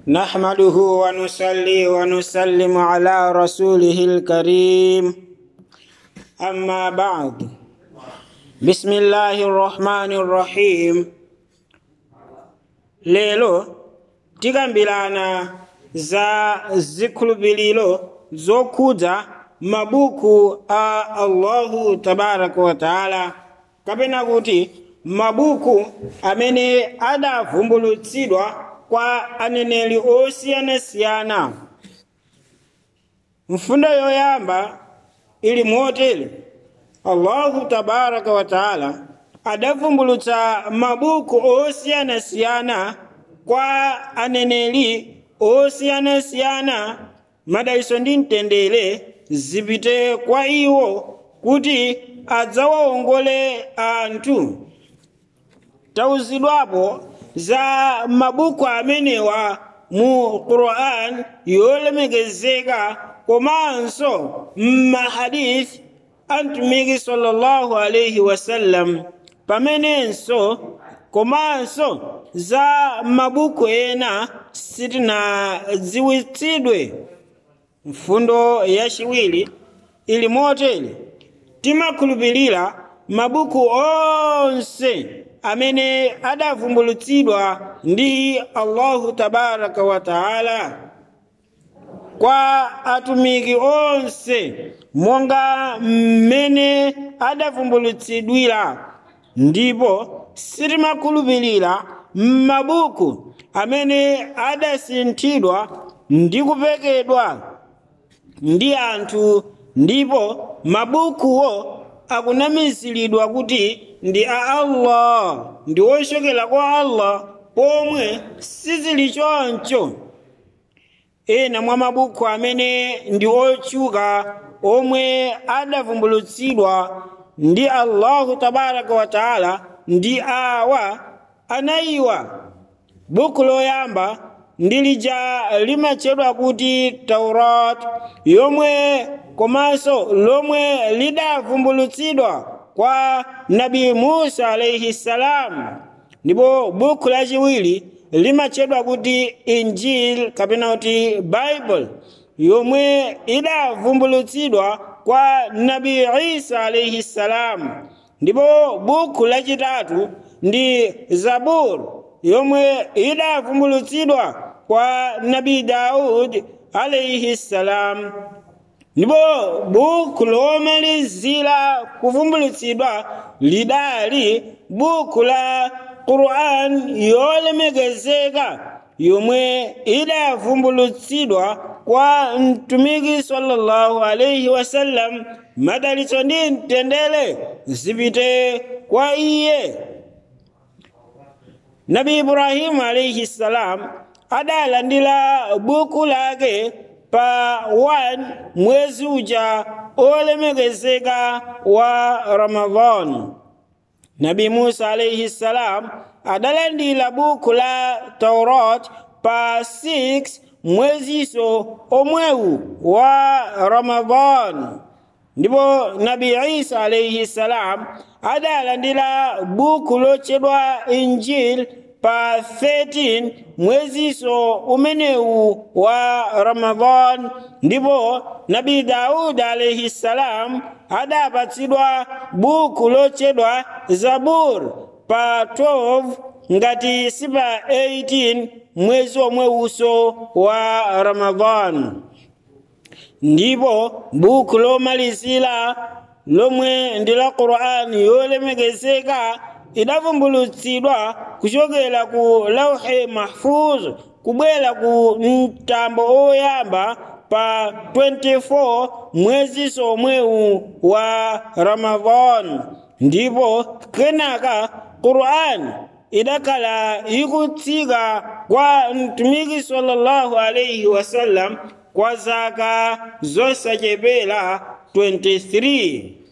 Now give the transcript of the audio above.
نحمده ونصلي ونسلم على رسوله الكريم أما بعد بسم الله الرحمن الرحيم lero tikambirana za zikhulupiriro zokhudza mabuku a allahu tabaraka wa taala kapena kuti mabuku amene adavumbulutsidwa kwa aneneri osiyanasiyana mfundo yoyamba ili motere allahu tabaraka wa taala adavumbulutsa mabuku osiyanasiyana kwa aneneri osiyanasiyana madaliso ndi mtendere zipite kwa iwo kuti adzawawongole anthu tauzidwapo za mabuku amenewa mu quran yolemekezeka komanso m'mahadithi a mtumiki sallallahu alaihi wasallam pamenenso komanso za mabuku ena sitinadziwitsidwe mfundo yachiwiri ili motere timakhulupirira mabuku onse amene adavumbulutsidwa ndi allahu tabaraka wa taala kwa atumiki onse monga mmene adavumbulutsidwira ndipo sitimakhulupirira m'mabuku amene adasinthidwa ndi kupekedwa ndi anthu ndipo mabukuwo akunamiziridwa kuti ndi a allah ndi ochokera kwa allah pomwe sizili choncho ena mwa mabuku amene ndi otchuka omwe adavumbulutsidwa ndi allahu tabaraka wa taala ndi awa anayiwa buku loyamba ndi lija limatchedwa kuti taurat yomwe komanso lomwe lidavumbulutsidwa kwa nabi musa alaihi salam ndipo buku lachiwiri limatchedwa kuti injil kapena kuti bible yomwe idavumbulutsidwa kwa nabi isa alaihi salam ndipo buku lachitatu ndi zabur yomwe idavumbulutsidwa kwa nabi daud alaihi salam ndipo buku lomalizira kuvumbulutsidwa lidali buku la quran yolemekezeka yomwe idavumbulutsidwa kwa mtumiki sallallahu alaihi wasallam madalitso ndi mtendere zipite kwa iye nabi ibrahimu alaihi salam adalandira buku lake pa 1 mwezi uja olemekezeka wa ramadan nabi musa alaihi salam adalandira buku la taurat pa 6 mweziso omwewu wa ramadan ndipo nabi isa alaihi salam adalandira buku lotchedwa injil pa 13 mweziso umenewu wa ramadan ndipo nabi daudi alaihi salam adapatsidwa buku lotchedwa zabur pa 12 ngati sipa 18 mwezi omwewuso wa ramadan ndipo buku lomalizira lomwe ndi la qur'ani yolemekezeka idavumbulutsidwa kuchokera ku lauhi mahfuz kubwera ku mtambo oyamba pa 24 mwezi omwewu wa ramadan ndipo kenaka qur'ani idakhala ikutsika kwa mtumiki sallallahu alaihi wasallam kwa zaka zosachepera 23